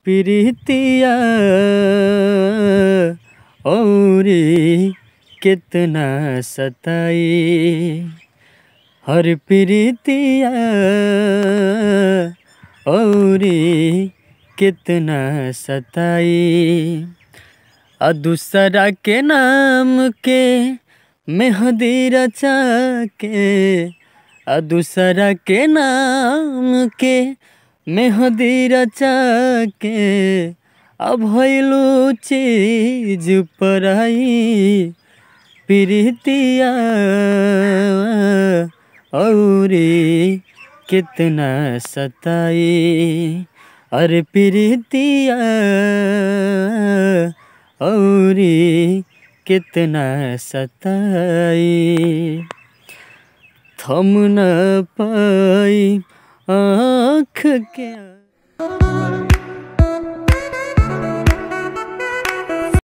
प्रीतिया औरी कितना सताई हर प्रीतिया औरी कितना सताई आ दूसरा के नाम के मेहंदी रचा के आ दूसरा के नाम के मेहंदी रचा के अब भइलू चीज पराई प्रीतिया औरी कितना सताई अरे प्रीतिया औरी कितना सताई थम न पाई आँख के